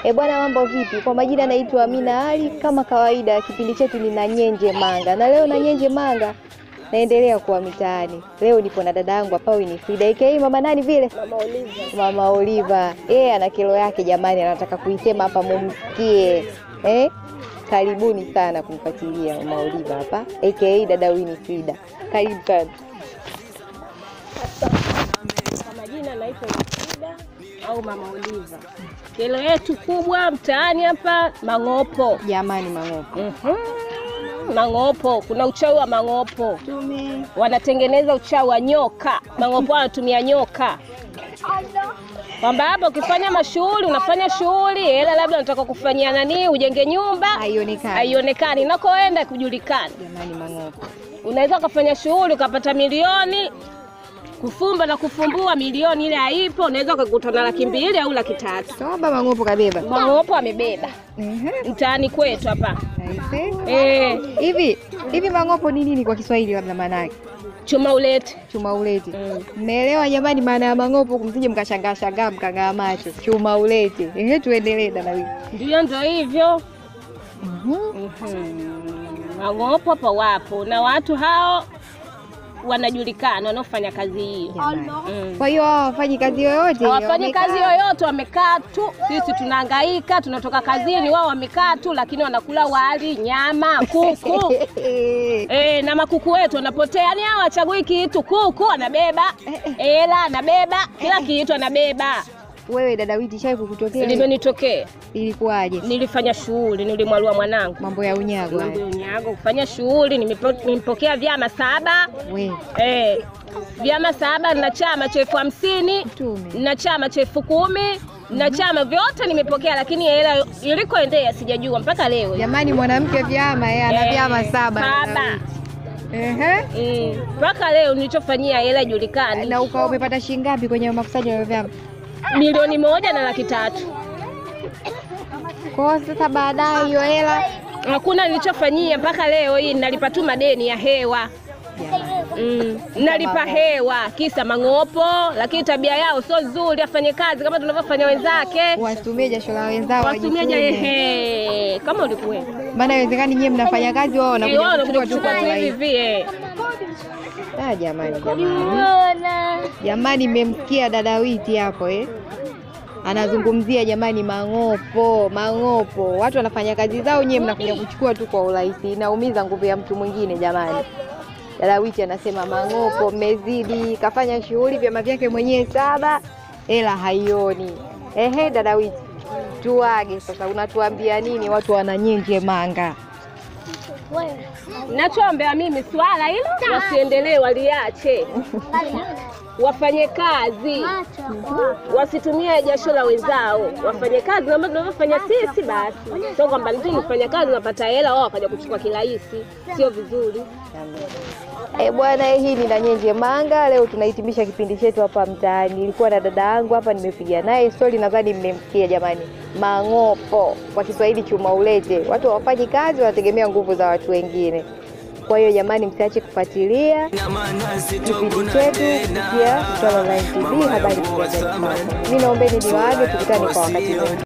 E bwana, mambo vipi? Kwa majina naitwa Amina Ali. Kama kawaida, kipindi chetu ni na Nyenje Manga, na leo na Nyenje Manga naendelea kuwa mitaani. Leo nipo na dada yangu hapa Winifrida aka mama nani vile, Mama Oliva. mama Oliva. Yeye ana kero yake jamani, anataka kuisema hapa mumsikie. Eh, karibuni sana kumfuatilia mama Oliva hapa aka dada Winifrida. Karibu sana. Kwa majina naitwa Frida au Mama Oliva. Kero yetu kubwa mtaani hapa mang'opo. Jamani Mang'opo. Mhm. Mang'opo, kuna uchawi wa mang'opo. Tume Wanatengeneza uchawi wa nyoka. Mang'opo wanatumia nyoka, kwamba hapa ukifanya mashughuli, unafanya shughuli, hela labda unataka kufanyia nani, ujenge nyumba, haionekani. haionekani, nakoenda kujulikana. Jamani Mang'opo. Unaweza ukafanya shughuli ukapata milioni, kufumba na kufumbua milioni ile haipo, unaweza ukakuta na laki mbili au laki tatu. Toba Mang'opo kabeba. Mang'opo amebeba Ehe. mtaani kwetu hapa Aise. eh, Hivi hivi Mang'opo ni nini kwa Kiswahili labda maana yake? chuma ulete Chuma ulete. mm. Mmeelewa jamani maana ya Mang'opo kumsije mkashangaa shangaa mkang'aa macho. Chuma ulete. Ehe, tuendelee dada wiki. Ndio, ndo hivyo Mhm. Mhm. Mang'opo hapa wapo na watu hao wanajulikana wanaofanya kazi hiyo Jamani. mm. Kwa hiyo hao hawafanyi kazi yoyote. hawafanyi wamekaa. kazi yoyote, wamekaa tu. Sisi tunahangaika, tunatoka kazini, wao wamekaa tu, lakini wanakula wali, nyama, kuku e, na makuku wetu wanapotea. Yani hao wachagui kitu, kuku anabeba, hela anabeba, kila kitu anabeba. Wewe dada witi shai kukutokea? Limenitokea, Ilikuwaje? nilifanya shughuli, nilimwalua mwanangu Mambo ya unyago mambo ya haya. unyago, kufanya shughuli, nimepo- nimepokea vyama saba We, eh, vyama saba na chama cha elfu hamsini tume. na chama cha elfu kumi na chama vyote nimepokea, lakini hela ilikoendea sijajua mpaka leo. Jamani mwanamke vyama yeye ana Eh, vyama saba. saba. Ehe. Mm, mpaka leo nilichofanyia hela ijulikani, Na ukawa umepata shilingi ngapi kwenye makusanyo ya vyama? milioni moja na laki tatu. Kwa hiyo sasa baadaye hiyo hela Hakuna nilichofanyia mpaka leo hii, nalipa tu madeni ya hewa Mm, nalipa hewa kisa mang'opo, lakini tabia yao sio nzuri. Afanye kazi kama tunavyofanya wenzake, wasitumie jasho la wenzao watumieja wajitume. ehe, kama ulikuwa Maana haiwezekani nyie mnafanya kazi wao Eh, wao wanakuja wanakuja kuchukua tu kuchukua kwa tu hivi urahisi. hivi eh. Ah, jamani jamani. Jamani mmemsikia dada Witi hapo eh? Anazungumzia jamani mang'opo, mang'opo. Watu wanafanya kazi zao, nyie mnakuja kuchukua tu kwa urahisi. Inaumiza nguvu ya mtu mwingine jamani. Dada Witi anasema mang'opo, mmezidi. Kafanya shughuli vyama vyake mwenyewe saba, hela haioni. Ehe, dada Witi, tuage sasa, unatuambia nini watu wana Nyenje Manga? Nachoombea mimi swala hilo wasiendelee, waliache, wafanye kazi, wasitumie jasho la wenzao, wafanye kazi kama tunavyofanya sisi. Basi sio kwamba mtu nifanya kazi unapata hela, wao wakaja kuchukua kirahisi, sio vizuri. E bwana, hii ni Nanyenje Manga. Leo tunahitimisha kipindi chetu hapa mtaani. Nilikuwa na dada yangu hapa, nimepiga naye stori, nadhani mmemsikia jamani. Mang'opo kwa Kiswahili chuma ulete. Watu hawafanyi kazi, wanategemea nguvu za watu wengine. Kwa hiyo jamani, msiache kufuatilia kipindi chetu kupitia Mtwara Online TV, habari kwa Mimi naombeni niwaage, tukutane kwa wakati mwingine.